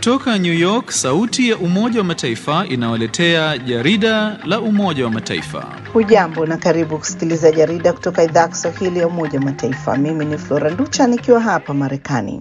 Kutoka New York, sauti ya Umoja wa Mataifa inawaletea jarida la Umoja wa Mataifa. Hujambo na karibu kusikiliza jarida kutoka idhaa ya Kiswahili ya Umoja wa Mataifa. Mimi ni Flora Nducha nikiwa hapa Marekani.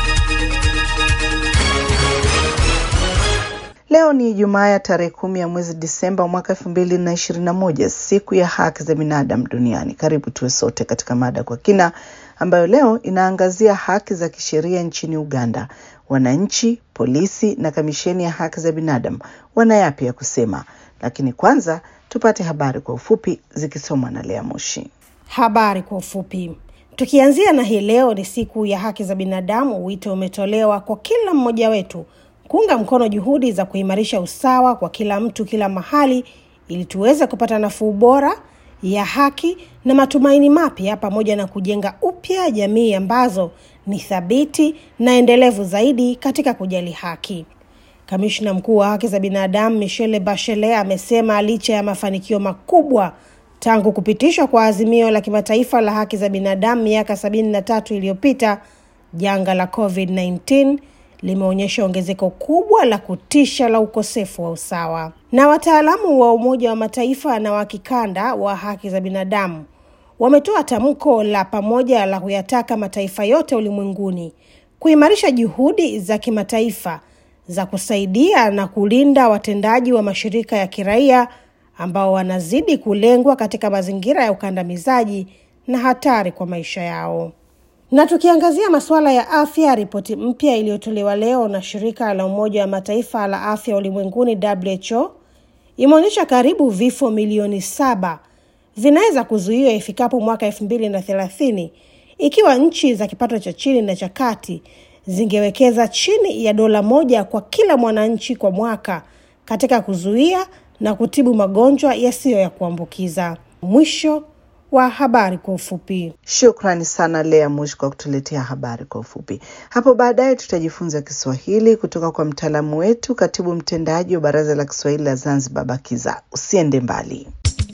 Leo ni Ijumaa ya tarehe kumi ya mwezi Disemba mwaka elfu mbili na ishirini na moja, siku ya haki za binadamu duniani. Karibu tuwe sote katika mada kwa kina ambayo leo inaangazia haki za kisheria nchini Uganda. Wananchi, polisi na kamisheni ya haki za binadamu wana yapi ya kusema? Lakini kwanza tupate habari kwa ufupi zikisomwa na Lea Moshi. Habari kwa ufupi. Tukianzia na hii leo ni siku ya haki za binadamu, wito umetolewa kwa kila mmoja wetu kuunga mkono juhudi za kuimarisha usawa kwa kila mtu kila mahali, ili tuweze kupata nafuu bora ya haki na matumaini mapya, pamoja na kujenga upya jamii ambazo ni thabiti na endelevu zaidi katika kujali haki. Kamishna mkuu wa haki za binadamu Michelle Bachelet amesema licha ya mafanikio makubwa tangu kupitishwa kwa azimio la kimataifa la haki za binadamu miaka sabini na tatu iliyopita, janga la COVID-19 limeonyesha ongezeko kubwa la kutisha la ukosefu wa usawa. Na wataalamu wa Umoja wa Mataifa na wa kikanda wa haki za binadamu wametoa tamko la pamoja la kuyataka mataifa yote ulimwenguni kuimarisha juhudi za kimataifa za kusaidia na kulinda watendaji wa mashirika ya kiraia ambao wanazidi kulengwa katika mazingira ya ukandamizaji na hatari kwa maisha yao. Na tukiangazia masuala ya afya, ripoti mpya iliyotolewa leo na shirika la Umoja wa Mataifa la afya ulimwenguni WHO imeonyesha karibu vifo milioni saba vinaweza kuzuiwa ifikapo mwaka elfu mbili na thelathini ikiwa nchi za kipato cha chini na cha kati zingewekeza chini ya dola moja kwa kila mwananchi kwa mwaka katika kuzuia na kutibu magonjwa yasiyo ya kuambukiza. Mwisho wa habari kwa ufupi. Shukrani sana Lea Mush kwa kutuletea habari kwa ufupi. Hapo baadaye tutajifunza Kiswahili kutoka kwa mtaalamu wetu, katibu mtendaji wa Baraza la Kiswahili la Zanzibar, BAKIZA. Usiende mbali.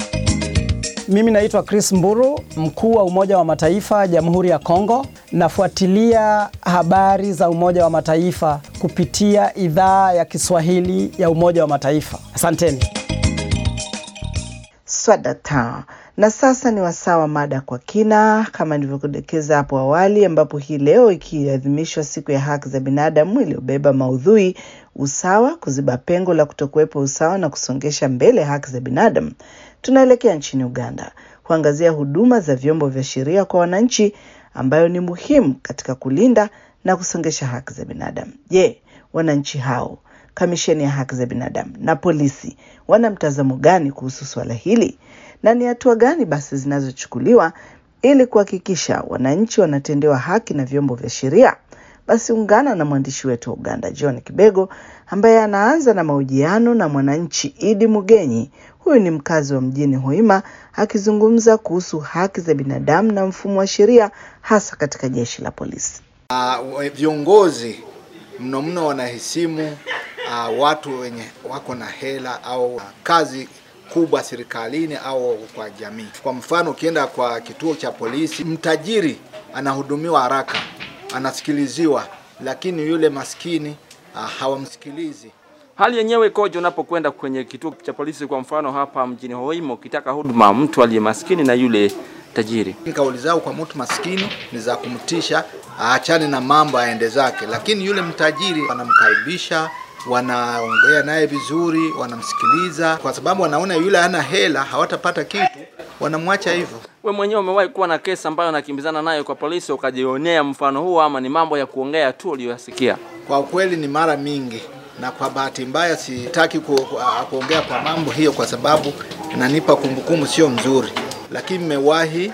Mimi naitwa Chris Mburu, mkuu wa Umoja wa Mataifa Jamhuri ya Kongo. Nafuatilia habari za Umoja wa Mataifa kupitia idhaa ya Kiswahili ya Umoja wa Mataifa. Asanteni. Swadata. Na sasa ni wasaa wa mada kwa kina, kama nilivyokudokeza hapo awali, ambapo hii leo ikiadhimishwa siku ya haki za binadamu iliyobeba maudhui usawa, kuziba pengo la kutokuwepo usawa na kusongesha mbele haki za binadamu, tunaelekea nchini Uganda kuangazia huduma za vyombo vya sheria kwa wananchi, ambayo ni muhimu katika kulinda na kusongesha haki za binadamu. Je, wananchi hao, kamisheni ya haki za binadamu na polisi wana mtazamo gani kuhusu suala hili na ni hatua gani basi zinazochukuliwa ili kuhakikisha wananchi wanatendewa haki na vyombo vya sheria? Basi ungana na mwandishi wetu wa Uganda John Kibego ambaye anaanza na mahojiano na mwananchi Idi Mugenyi. Huyu ni mkazi wa mjini Hoima akizungumza kuhusu haki za binadamu na mfumo wa sheria hasa katika jeshi la polisi. Uh, viongozi mno mno wanahesimu uh, watu wenye wako na hela au uh, kazi kubwa serikalini au kwa jamii. Kwa mfano, ukienda kwa kituo cha polisi, mtajiri anahudumiwa haraka, anasikiliziwa, lakini yule maskini uh, hawamsikilizi. Hali yenyewe ikoje unapokwenda kwenye kituo cha polisi? Kwa mfano hapa mjini Hoima, ukitaka huduma mtu aliye maskini na yule tajiri, kauli zao kwa mtu maskini ni za kumtisha aachane na mambo aende zake, lakini yule mtajiri wanamkaribisha wanaongea naye vizuri, wanamsikiliza, kwa sababu wanaona yule hana hela, hawatapata kitu, wanamwacha hivyo. We mwenyewe umewahi kuwa na kesi ambayo unakimbizana nayo kwa polisi ukajionea mfano huo, ama ni mambo ya kuongea tu uliyoyasikia? Kwa kweli ni mara mingi, na kwa bahati mbaya sitaki ku, ku, kuongea kwa mambo hiyo kwa sababu inanipa kumbukumbu sio mzuri, lakini nimewahi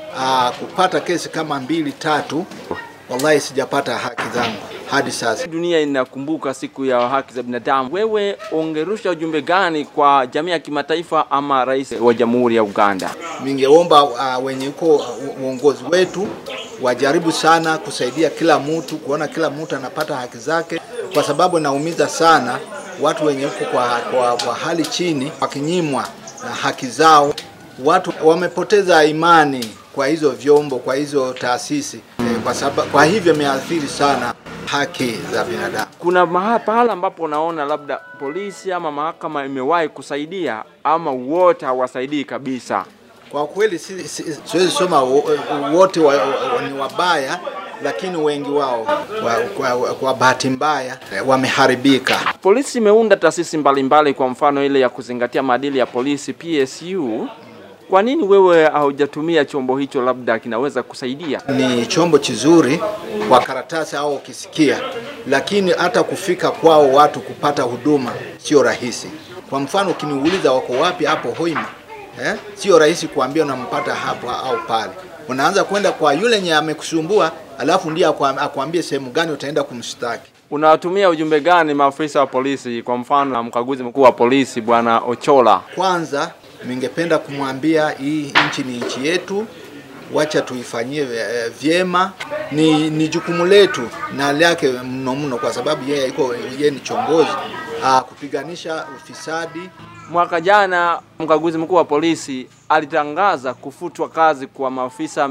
kupata kesi kama mbili tatu, wallahi sijapata haki zangu hadi sasa. Dunia inakumbuka siku ya haki za binadamu. Wewe ungerusha ujumbe gani kwa jamii ya kimataifa ama rais wa Jamhuri ya Uganda? Ningeomba uh, wenye uko uongozi wetu wajaribu sana kusaidia kila mtu, kuona kila mtu anapata haki zake, kwa sababu naumiza sana watu wenye uko kwa, kwa, kwa hali chini wakinyimwa na haki zao. Watu wamepoteza imani kwa hizo vyombo, kwa hizo taasisi, kwa sababu, kwa hivyo imeathiri sana haki za binadamu. Kuna mahala pahala ambapo unaona labda polisi ama mahakama imewahi kusaidia ama wote hawasaidii kabisa? Kwa kweli si- si- siwezi soma wo- wote wa, wa, ni wabaya, lakini wengi wao kwa, kwa, kwa bahati mbaya eh, wameharibika. Polisi imeunda taasisi mbalimbali, kwa mfano ile ya kuzingatia maadili ya polisi PSU. Kwa nini wewe haujatumia chombo hicho, labda kinaweza kusaidia? Ni chombo kizuri kwa karatasi au ukisikia, lakini hata kufika kwao watu kupata huduma sio rahisi. Kwa mfano ukiniuliza wako wapi hapo Hoima, eh, sio rahisi kuambia unampata hapo au pale. Unaanza kwenda kwa yule nye amekusumbua, alafu ndiye akwa- akwambie sehemu gani utaenda kumshtaki. Unawatumia ujumbe gani maafisa wa polisi, kwa mfano mkaguzi mkuu wa polisi bwana Ochola? Kwanza ningependa kumwambia hii nchi ni nchi yetu, wacha tuifanyie eh, vyema. Ni, ni jukumu letu na lake mno mno, kwa sababu yeye iko yeye ni chongozi ah, kupiganisha ufisadi. Mwaka jana mkaguzi mkuu wa polisi alitangaza kufutwa kazi kwa maafisa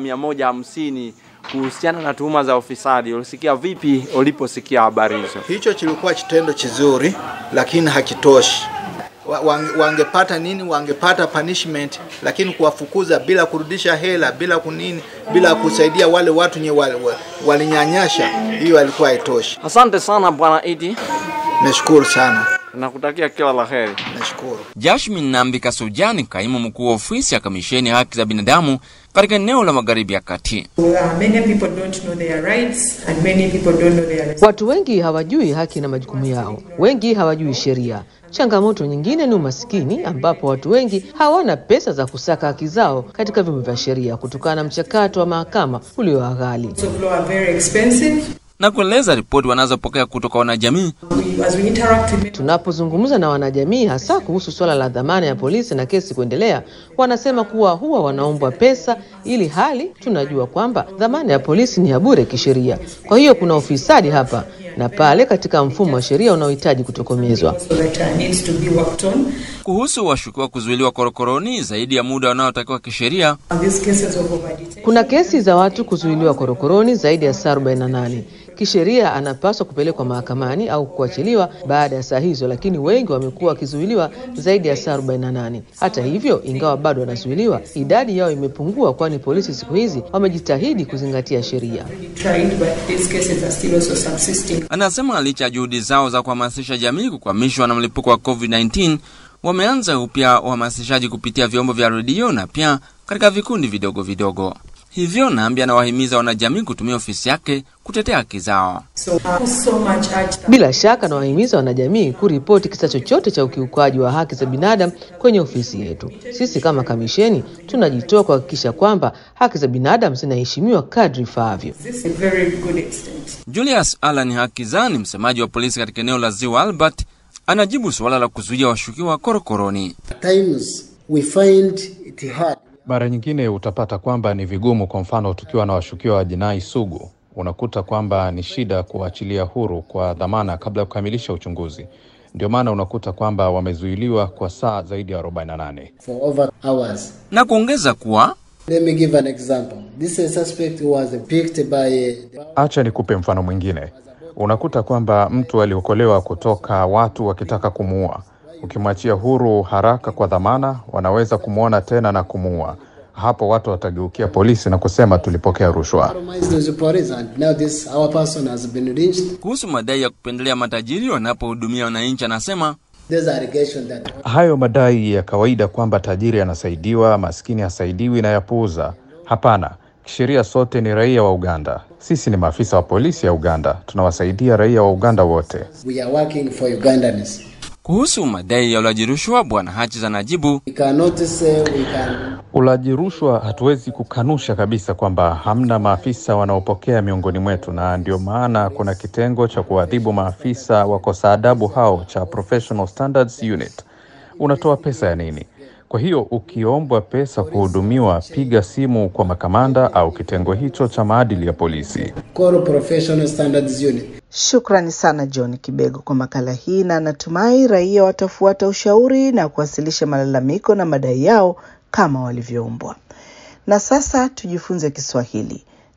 150 kuhusiana na tuhuma za ufisadi. Ulisikia vipi uliposikia habari hizo? Hicho kilikuwa kitendo kizuri, lakini hakitoshi. Wa- wange- Wangepata nini? Wangepata punishment, lakini kuwafukuza bila kurudisha hela, bila kunini, bila kusaidia wale watu nye wal- wa- walinyanyasha, hiyo alikuwa haitoshi. Asante sana bwana Idi, Nashukuru sana, nakutakia kila la heri. nashukuru. Jashmin Nambi Kasujani, kaimu mkuu wa ofisi ya kamisheni ya haki za binadamu katika eneo la magharibi ya kati. Uh, many people don't know their rights and many people don't know their Watu wengi hawajui haki na majukumu yao, wengi hawajui sheria. Changamoto nyingine ni umasikini, ambapo watu wengi hawana pesa za kusaka haki zao katika vyombo vya sheria kutokana na mchakato wa mahakama ulio ghali. rights of law are very expensive. na kueleza ripoti wanazopokea kutoka wanajamii. We, as we interact with Tunapozungumza na wanajamii, hasa kuhusu suala la dhamana ya polisi na kesi kuendelea, wanasema kuwa huwa wanaombwa pesa, ili hali tunajua kwamba dhamana ya polisi ni ya bure kisheria. Kwa hiyo kuna ufisadi hapa na pale katika mfumo wa sheria unaohitaji kutokomezwa. so that uh, needs to be worked on. Kuhusu washukiwa kuzuiliwa korokoroni zaidi ya muda wanaotakiwa kisheria, And these cases of overdetention. Kuna kesi za watu kuzuiliwa korokoroni zaidi ya saa 48. Kisheria anapaswa kupelekwa mahakamani au kuachiliwa baada ya saa hizo, lakini wengi wamekuwa wakizuiliwa zaidi ya saa 48. Hata hivyo, ingawa bado wanazuiliwa, idadi yao imepungua, kwani polisi siku hizi wamejitahidi kuzingatia sheria. tried, but these cases are still also subsisting. anasema licha ya juhudi zao za kuhamasisha jamii kukwamishwa na mlipuko wa COVID-19, wameanza upya uhamasishaji kupitia vyombo vya redio na pia katika vikundi vidogo vidogo. Hivyo Nambi anawahimiza wanajamii kutumia ofisi yake kutetea haki zao. So, uh, so much urge that Bila shaka nawahimiza wanajamii kuripoti kisa chochote cha ukiukaji wa haki za binadamu kwenye ofisi yetu. Sisi kama kamisheni tunajitoa kuhakikisha kwamba haki za binadamu zinaheshimiwa kadri ifaavyo. this is a very good extent. Julius Alan Hakizani, msemaji wa polisi katika eneo la Ziwa Albert, anajibu suala la kuzuia washukiwa korokoroni. times we find it hard. Mara nyingine utapata kwamba ni vigumu. Kwa mfano, tukiwa na washukiwa wa jinai sugu, unakuta kwamba ni shida kuwaachilia huru kwa dhamana kabla ya kukamilisha uchunguzi. Ndio maana unakuta kwamba wamezuiliwa kwa saa zaidi ya 48. for over hours. na kuongeza kuwa Let me give an example. This is a suspect who was picked by Acha nikupe mfano mwingine. Unakuta kwamba mtu aliokolewa kutoka watu wakitaka kumuua. Ukimwachia huru haraka kwa dhamana, wanaweza kumwona tena na kumuua. Hapo watu watageukia polisi na kusema tulipokea rushwa. compromised the police, and now this our person has been lynched. kuhusu madai ya kupendelea matajiri wanapohudumia wananchi, anasema There's allegation that Hayo madai ya kawaida kwamba tajiri anasaidiwa, maskini hasaidiwi na yapuuza. Hapana, kisheria sote ni raia wa Uganda. Sisi ni maafisa wa polisi ya Uganda, tunawasaidia raia wa Uganda wote. we are working for Ugandans. kuhusu madai ya ulaji rushwa, bwana Hatches anajibu We cannot say we can Ulaji rushwa hatuwezi kukanusha kabisa kwamba hamna maafisa wanaopokea miongoni mwetu, na ndio maana kuna kitengo cha kuadhibu maafisa wakosa adabu hao cha Professional Standards Unit. Unatoa pesa ya nini? Kwa hiyo ukiombwa pesa kuhudumiwa, piga simu kwa makamanda au kitengo hicho cha maadili ya polisi. call professional standards unit. Shukrani sana John Kibego kwa makala hii, na natumai raia watafuata ushauri na kuwasilisha malalamiko na madai yao kama walivyoombwa. Na sasa tujifunze Kiswahili.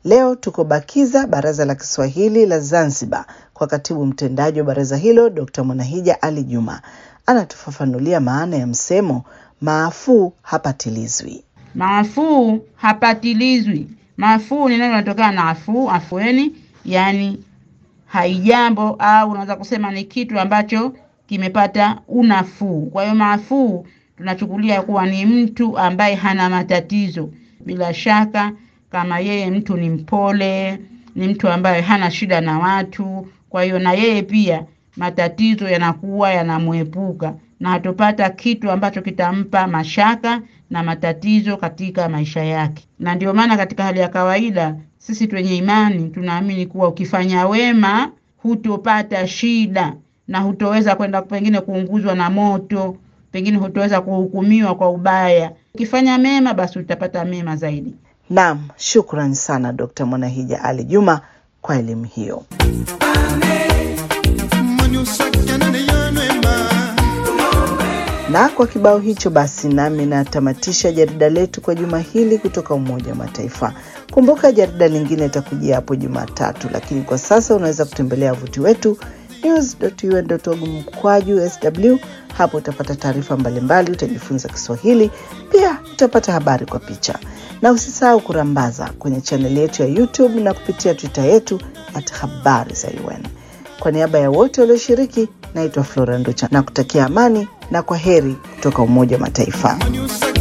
Leo tuko Bakiza, Baraza la Kiswahili la Zanzibar, kwa katibu mtendaji wa baraza hilo Dr. Mwanahija Ali Juma. Anatufafanulia maana ya msemo maafuu hapatilizwi. Maafuu hapatilizwi. Maafuu ni neno linatokana na afuu, afueni, yani haijambo au unaweza kusema ni kitu ambacho kimepata unafuu. Kwa hiyo maafuu tunachukulia kuwa ni mtu ambaye hana matatizo. Bila shaka kama yeye mtu ni mpole, ni mtu ambaye hana shida na watu, kwa hiyo na yeye pia matatizo yanakuwa yanamwepuka na hatopata kitu ambacho kitampa mashaka na matatizo katika maisha yake. Na ndio maana katika hali ya kawaida sisi twenye imani tunaamini kuwa ukifanya wema hutopata shida na hutoweza kwenda pengine kuunguzwa na moto, pengine hutoweza kuhukumiwa kwa ubaya. Ukifanya mema, basi utapata mema zaidi. Naam, shukrani sana Dr. Mwanahija Ali Juma kwa elimu hiyo. Na kwa kibao hicho basi, nami natamatisha jarida letu kwa juma hili kutoka Umoja wa Mataifa. Kumbuka jarida lingine itakujia hapo Jumatatu, lakini kwa sasa unaweza kutembelea wavuti wetu news.un.org mkwaju sw. Hapo utapata taarifa mbalimbali, utajifunza Kiswahili, pia utapata habari kwa picha, na usisahau kurambaza kwenye chaneli yetu ya YouTube na kupitia Twitter yetu at habari za UN. Kwa niaba ya wote walioshiriki, naitwa Flora Nducha na kutakia amani na kwa heri kutoka Umoja wa Mataifa.